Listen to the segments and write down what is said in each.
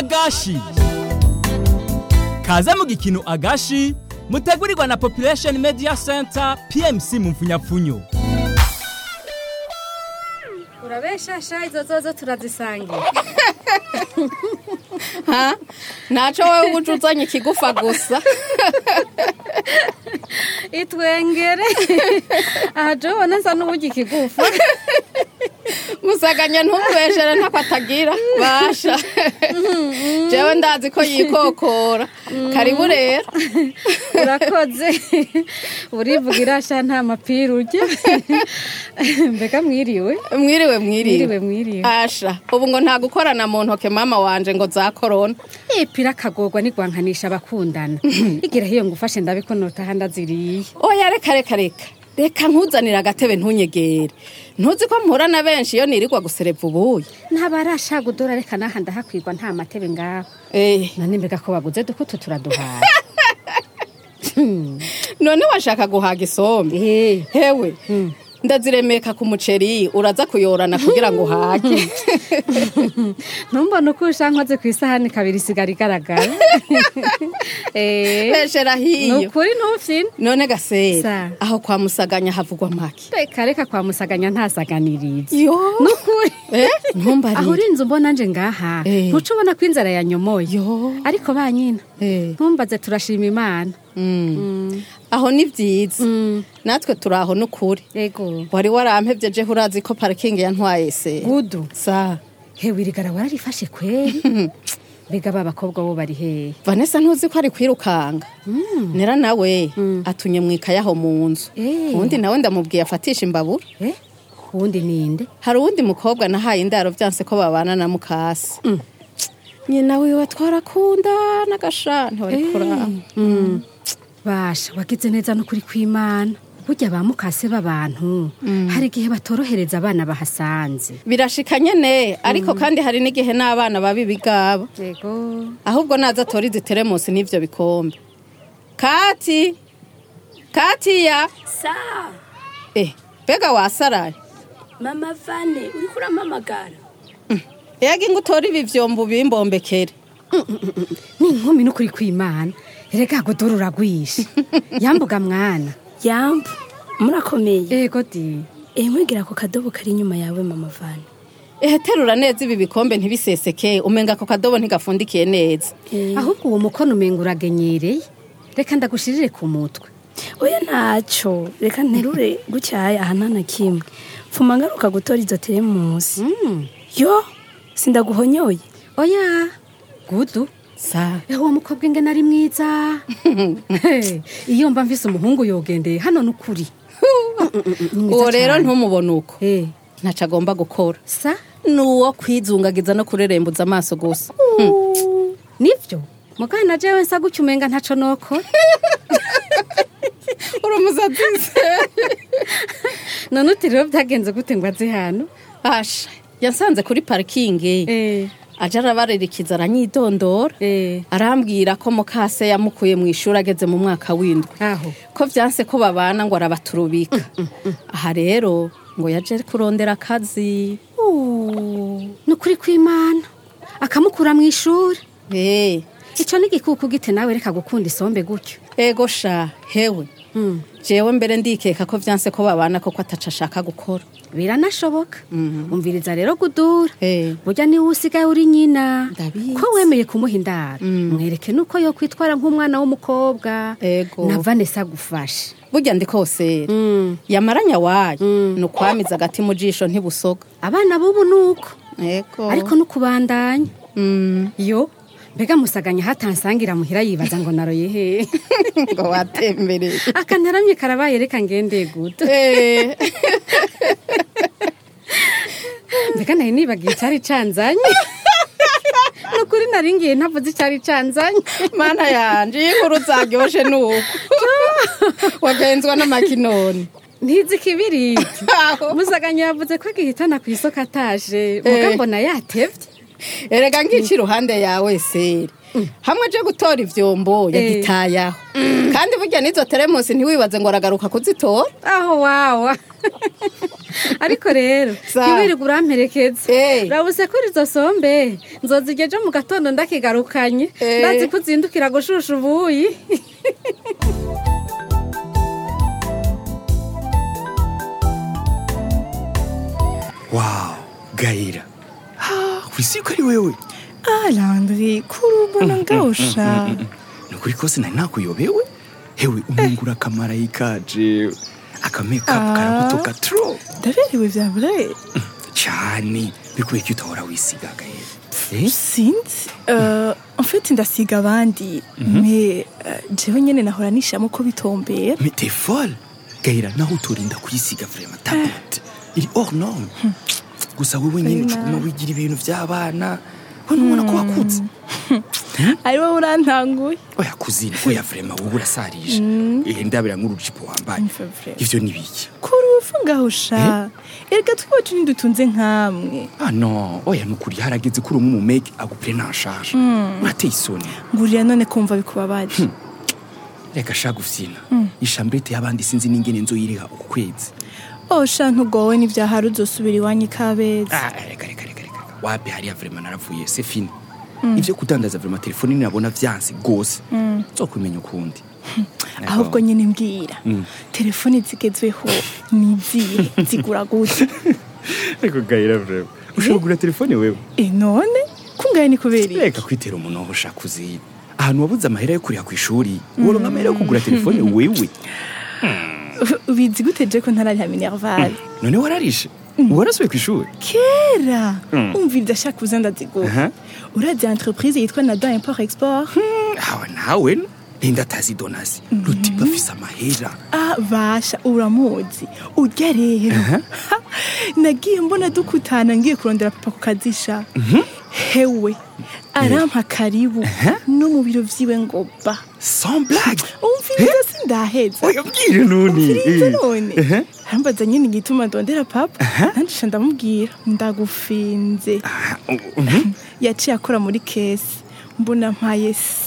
agashi kaze mu gikino agashi mutegurirwa na population media center pmc mu mfunyapfunyo urabeshasha izo zozo turazisangira ha ntaco wowe uje uzanye ikigufa gusa itwengere aha je ubona nsa n'uburyo ikigufa musaganya ntumubeshere ntako atagira basha jewe ndazi ko yikokora karibu rero urakoze urivugira sha nta mapira urya mbega mwiriwe mwiriwe mwiriwe mwiriwe mwiriwe asha ubu ngo nta gukorana mu ntoke mama wanje ngo za korona ipira akagorwa nigwankanisha abakundana igira hiyo ngufashe ndabe ko notaha ndaziriye oya reka reka reka reka nkuzanire agatebe ntunyegere ntuzi ko mpura na benshi iyo nirirwa gusereva ubuye ntabarashaga udora reka naha ndahakwirwa nta matebe ngaho eh none mbega ko baguze dukutu turaduhaye none washaka guhaga isombe Eh, hewe ndaziremeka ku muceri uraza kuyorana kugira ngo uhage ntumbone uko ushankoze ku isahani kabiri isigara igaragara Eh, beshera ni hiyo ukuri ntufyine none gasera Sa. aho kwa musaganya havugwa make reka reka kwa musaganya ntasaganiriza yo nukuri eh aho ntumbarire uri inzu mbona nje ngaha Eh. ntuca ubona ko inzara yanyomoye yo ariko ba nyina eh ntumbaze turashima imana mm. aho ni vyiza Mm, natwe turi aho n'ukuri ego wari warampevye je urazi ko parikingi yantwaye se gudu sa hewe irigara wararifashe kweri mbega ba bakobwa bo bari hehe vanessa ntuzi ko ari kwirukanga nera nawe atunye mwikaye aho mu nzu Eh. uwundi nawe ndamubwiye afatisha imbabura Eh, uwundi ninde hari uwundi mukobwa nahaye indaro vyanse ko babana na mukasi nyina wiwe twarakunda n'agasha ntiwari kuraba Mm. basha wagize neza n'ukuri kw'imana burya ba mukase b'abantu hari igihe batorohereza abana bahasanze birashika nyene ariko kandi hari n'igihe n'abana baba ibigaba ego ahubwo naza atora izi teremusi n'ivyo bikombe kati katiya sa eh mbega wasaraye mama vane uriko urampamagara yega ingo utora ibi vyombo bimbombekere ni inkumi n'ukuri kw'imana erega godoro uragwisha yambuga mwana yambu murakomeye ego di eh nkwigira ku kadobo kari inyuma yawe mama vane ehe terura neza ibi bikombe ntibiseseke umenga ako kadobo ntigafundikiye neza Eh, ahubwo uwo mukono umenga uragenyereye reka ndagushirire ku mutwe oya ntaco reka nterure gucyaya aha nta na kimwe mfuma ngaruka gutora izo teremusi Mm. yo sindaguhonyoye oya gudu sa eho uwo mukobwa ingene ari mwiza Hey, iyo mba mvise umuhungu yogendeye hano n'ukuri uwo rero ntumubone uko Eh, ntaco agomba gukora sa nuwo kwizungagiza no kurerembuza amaso gusa nivyo mugana na jewe nsa gutya umenga ntaco nokora uri umusazi none uti rero byagenze gute ngo aze hano asha yasanze kuri parikingi Eh, aje arabaririkiza aranyidondora eh, arambwira ko mukase yamukuye mu ishuri ageze mu mwaka w'indwi aho ko vyanse ko babana ngo arabaturubika aha rero ngo yaje kurondera akazi ni ukuri kw'imana akamukura mu ishuri Eh, ico ni igikuku gite nawe reka gukunda isombe gutyo ego sha hewe Mm. jewe mbere ndikeka ko vyanse ko babana koko ataca ashaka gukora biranashoboka umviriza rero gudura Eh. burya niwe usigaye uri nyina Ndabizi. ko wemeye kumuha indaro mwereke nuko yo kwitwara nk'umwana w'umukobwa Ego. na vanessa agufashe burya ndi kosera Mm. yamaranya wayo ni ukwamiza agati mu jisho ntibusoga abana b'ubu nuko ego ariko nukubandanya Mm, yo mbega musaganya hatansangira muhira yibaza ngo naroye hehe ngo watembereye akantaramye karabaye reka ngende guto Eh, mbega nari nibagiye icyari canzanye nukuri naringiye ntavuze icyari canzanye mana yanje iyi nkuru zaryoshe nuko wagenzwa n'amakinoni ntizi ikibiriti Aho. musaganya yavuze ko agihitana ku isoko ataje muga Eh. mbona yatevye erega ngici iruhande yawe seri hamwe aje gutora ivyombo yagitayaho kandi burya n'izo teremusi ntiwibaze ngo aragaruka kuzitora aho wawa ariko rero Sa. ntiwirirwe uramperekeza Eh. rabuse kuri izo sombe nzozirya ejo mu gatondo ndakigarukanye Eh. ndazi ko uzindukira gushusha ubuyi wawu gahera wisi ko ari wewe Ah, Landry, kuri ubona ngawusha. ni ukuri kose nari nakuyobewe hewe umungura akamarayika je akamekapu Ah. karagutoka tro Ndaberewe vya vrai. cyane bikuye ko utahora wisiga gahera Eh? Sinzi. Euh, en fait ndasiga abandi. Mais euh, jewe nyene nahora nishamo ko bitombera. mais t'es folle gahera naho utorinda kuyisiga vrema tablet iri hors norme gusa wewe nyine Ari ucuguma nabi. wigira ibintu by'abana we ntubona ko wakutse Ari wowe urantanguye. oya kuzina oya vrema wowe urasarije Eh, ndabira nk'urujipo wambaye Umva vrai. ivyo ni biki Kuri ufu ngawusha. Erega twiwacu ntidutunze nkamwe. ah non oya nukuri harageze kuri umwe mu make agupire nta charge urateye isoni Ngurira none kumva bikubabaje. reka shaka ufyina ishambrete y'abandi sinzi n'ingene nzoyiriha uku kwezi Oh sha ntugowe n'ivyahari uzosubira iwanyu kabeza. Ah, reka reka reka reka wapi hariya vrema naravuye c'est fini ivyo kudandaza vrema telefone nabona vyanse gose nzokumenya ukundi ahubwo nyine mbwira telefoni zigezweho ni izihe zigura gute reka gahera vrema ushobora kugura telefone wewe e none kungaye ni kubera iki reka kwitera umuntu aho ushaka uziba ahantu wabuze amahera yo kuriha ku ishuri woronka amahera yo kugura telefone wewe ubizi gute je ko ntarariha minerval none wararishe warasubiye ku ishuri kera umvira ndashaka kuza ndazigura Aha. urazi entreprise yitwa nada import export awa nawe ninde atazi donasi rutiba afise amahera ah basha uramuzi urya rero Ha, nagiye mbona dukutana ngiye kurondera papa ku kazisha hewe arampa karibu no mu biro vyiwe ngo ba sans blague umviriza sindaheza oya bwire nuni umviriza Eh. none Ehe. arambaza nyine igituma ndondera papa nandisha ndamubwira ndagufinze Ah, uh, mhm. yaciye akora muri kesi mbona mpaye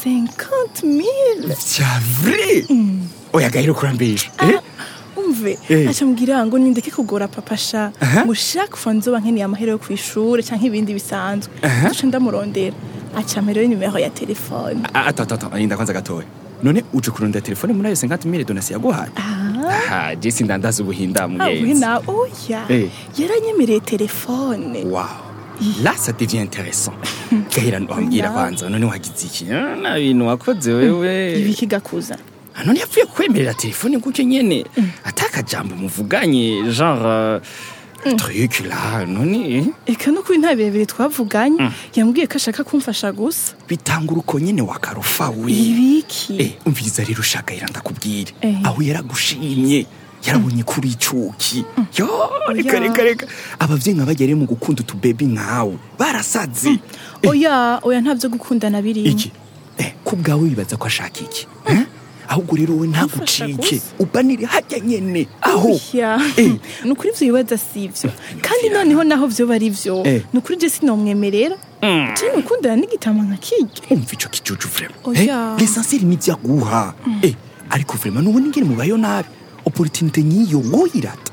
50000 vya vrai oya gahera kurambesha eh? umve Eh. aca mbwira ngo nindeke kugora papa sha ngo chaque fois nzoba nkeneye amahera yo kw'ishure canke ibindi bisanzwe duca ndamurondera aca amperera nimero ya telefone Ah, attends attends attends, inda kwanza gatoya none uje kurondera telefone muri ayo 50000 donasi yaguhaye aha je sindandaza ubuhinda awe muyenzi na oya Eh. yaranyemereye telefone wow là ça devient intéressant gahera wambwira kwanza none wagize iki Ah, na bintu wakoze wewe ibiki gakuza Ah, none yapfuye kwemerera telefone gutyo nyene atakajambo muvuganye genre euh, truc là none eka no kuri nta birebire twavuganye yambwiye ko ashaka kumfasha gusa bitanga uruko nyene wakarufa we ibiki Eh, umviriza rero ushaka yera ndakubwire Eh. aho yaragushimye yarabonye kuri icuki yo reka Ya. reka reka abavyeyi nka bagere mu gukunda utubebi nkawe barasaze Eh, oya oya ntabyo gukundana birimo iki eh, ku bwawe wibaza ko ashaka iki Eh? ahubwo rero we Kumfasha ntagucike gusa. ubanire hajya nyene aho oya Eh. ni ukuri ivyo bibaza si ivyo kandi noneho naho vyoba ari vyo Eh. ni ukuri je sinomwemerera je nukundana n'igitama nka kirya umva ico kijuju vrema Oya. l'essentiel ni vyaguha Eh, ariko vrema nubona ingene mubayo nabi opportunité nyiyo woyirata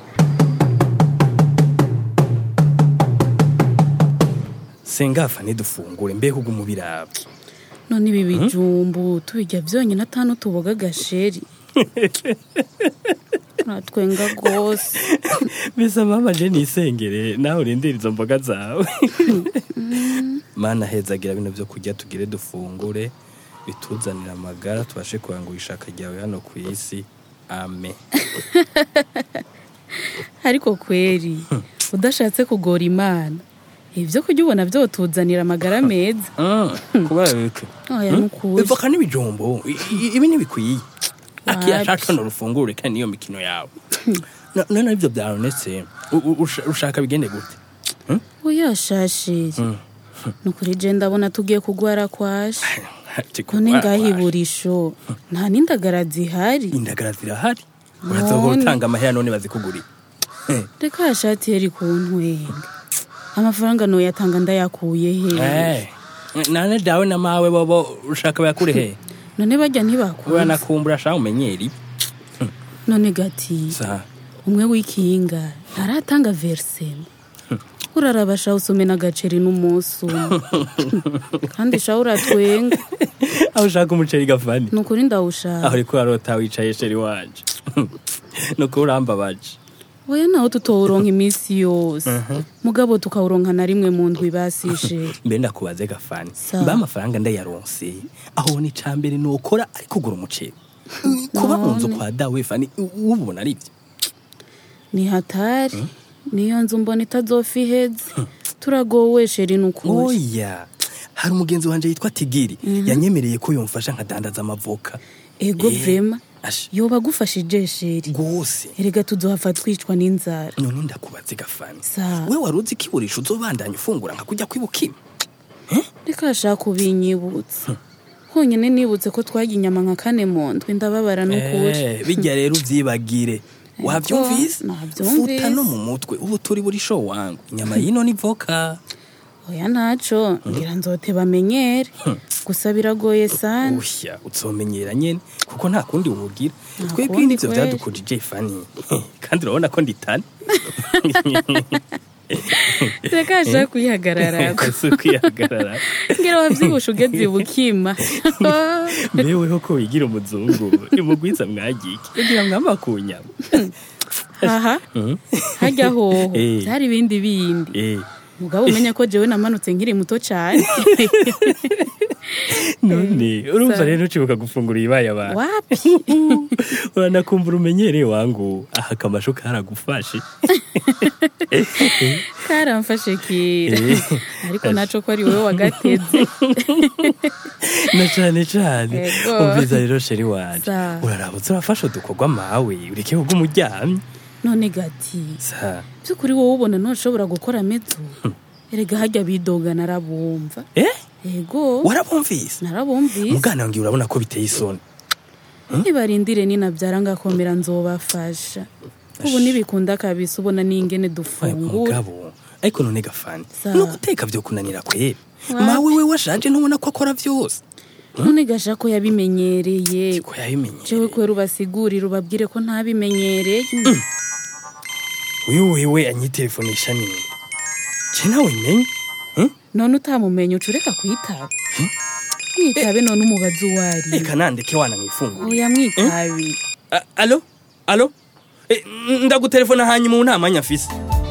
sengafa ntidufungure mbega ubwo umubiraba none ibi bijumbu tubirya byonyine atanu tuboga agasheri natwenga rwose bisa mama je nisengere nawe urindira izo mboga zawe mana hezagira bino byo kurya tugire dufungure bituzanira amagara tubashe kurangura ishaka ryawe hano ku isi ame ariko kweri udashatse kugora imana ibyo kurya ubona byotuzanira amagara meza kubera bike oya nukuri ivoka n'ibijumbo i- i- ibi ntibikwiye akiya Wapi. shaka urufungure kandi niyo mikino yawe No- none ibyo byaronetse u- u- usha- ushaka bigende gute oya shashiri nukuri je ndabona tugiye kugwara kwashe Ati none kugwara ngaho kwaje. iburisho nta n'indagara zihari indagara zirahari urazohora None. utanga amahera none bazikugurira reka yashati yari kuntwenga amafaranga noyatanga ndayakuye he Eh, nane dawe na mawe bobo ushaka bayakure he none bajya ntibakuze uranakumbura shaka umenyeri none gati sa umwe w'ikinga ntaratanga verisema uraraba shaho usome n'agaceri n'umunsi umwe kandi shaho uratwenga aho ushaka umuceri gafani ni ukuri ndawushaka aho uriko urarota wicaye sheri wanje nuko urambabaje oya naho tutowuronka iminsi yose mugabo tukawuronka na rimwe mu ndwi basishe mbe ndakubaze gafani Sawa. mba amafaranga ndayaronse aho ni icambere nokora ari kugura umuceri kuba mu nzu kwa dawe fani ubona ari byo ni hatari niyo nzu mbona itazofa iheze turagowe sheri ni ukuri oya hari umugenzi wanje yitwa tigiri yanyemereye ko yomfasha nkadandaza amavoka ego Eh, vrema asha yoba agufashije sheri rwose erega tuzohava twicwa n'inzara none ndakubaze gafani Sawa. we wari uzi ko iburisha uzobandanya ufungura nka kujya kwibukima reka ashaka ubinyibutsa honyine nibutse ko twarya inyama nka kane mu ndwi ndababara n'ukuri Eh, bijya rero uvyibagire wavyumvise navyumvise. futa no mu mutwe ubu turi buri show wangu inyama yino ni voka oya ntaco ngira nzote bamenyere gusa biragoye sana ushya uzomenyera nyene kuko nta kundi wogira Nta twebwe kundi nivyo kweri. vyadukujije fani kandi urabona ko nditane reka ashaka kuyihagararako si ukwihagarara ngira wavyibusha ugeze ibukima mbeweho ko wigira umuzungu imugwiza mwagiki kugira mwamba ku nyama aha hajya hoho Eh. byari ibindi bindi Eh, mugabo umenya ko jewe namanutse nkiri muto cyane none urumva Sa- rero ucibuka gufungura ibibaye abantu wapi uranakumbura umenyereye wangu aha akamasho karagufashe karamfashe kera Eh. ariko naco ko ari wowe wagateze na cane cane Ego. umviza rero sheri wanje Sa. uraraba uzurafasha udukorwa mawe ureke kugwa umuryamye none gati sa by'ukuri wowe ubona ntushobora gukora mezo erega hajya bidoga narabumva eh ego warabumvise narabumvise mugana wange urabona ko biteye isoni nibarindire ninabyara ngakomera nzobafasha ubu ntibikunda kabisa ubona n'ingene Oya, dufungura mugabo ariko none gafani Sa. no guteka vyo kunanira kwera Wapi. mawe we washaje ntubona ko akora vyose none gasha ko yabimenyereye ko yabimenye jewe kubera ubasigurire ubabwire ko ntabimenyereye uyu wewe anyitelefonesha nini je nawe menye none utamumenye uca ureka kuyitaba mwitabe none umubazi uwo ari reka nandeke wana mwifungure oya mwitabi A- alo alo Eh, n- ndagutelefona hanyuma ubu nta mwanya afise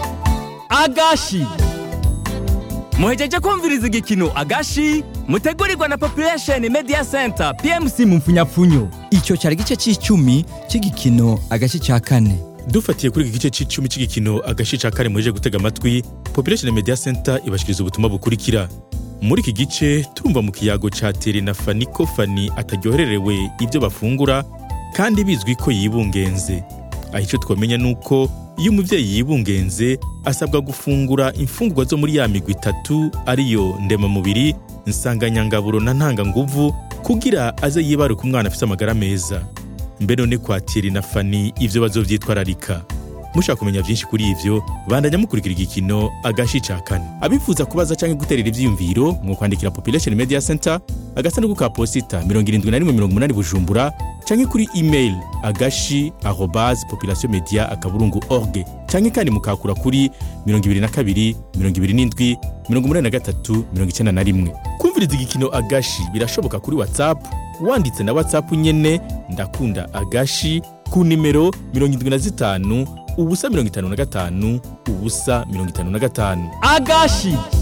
agashi muhejeje kumviriza igikino agashi mutegurirwa na population media center pmc mu mfunyapfunyo icyo cyari igice cy'icumi cy'igikino agace cya kane dufatiye kuri iki gice cy'icumi cy'igikino agace ca kane muheje gutega amatwi population media center ibashikiriza ubutumwa bukurikira muri iki gice turumva mu kiyago ca tere na fani ko fani ataryohererewe ibyo bafungura kandi bizwi ko yibungenze aho icyo twamenya ni uko iyo umubyeyi yibungenze asabwa gufungura imfungurwa zo muri ya migwi itatu ariyo ndemamubiri nsanganyangaburo na ntanganguvu kugira aze yibaruka umwana afite amagara meza mbe none kwatira na fani ivyo bazovyitwararika mushaka kumenya vyinshi kuri ivyo bandanya mukurikira igikino agashi ca kane abifuza kubaza canke guterera ivyiyumviro mu kwandikira population media center agasanduku ka posita 7180 bujumbura canke kuri email agashi arobase population media akaburungu org canke kandi mukakura kuri 22 27 83 91 kumviriza igikino agashi birashoboka kuri whatsapp wanditse na whatsapp nyene ndakunda agashi ku nimero 75 ubusa 55 ubusa 55 agashi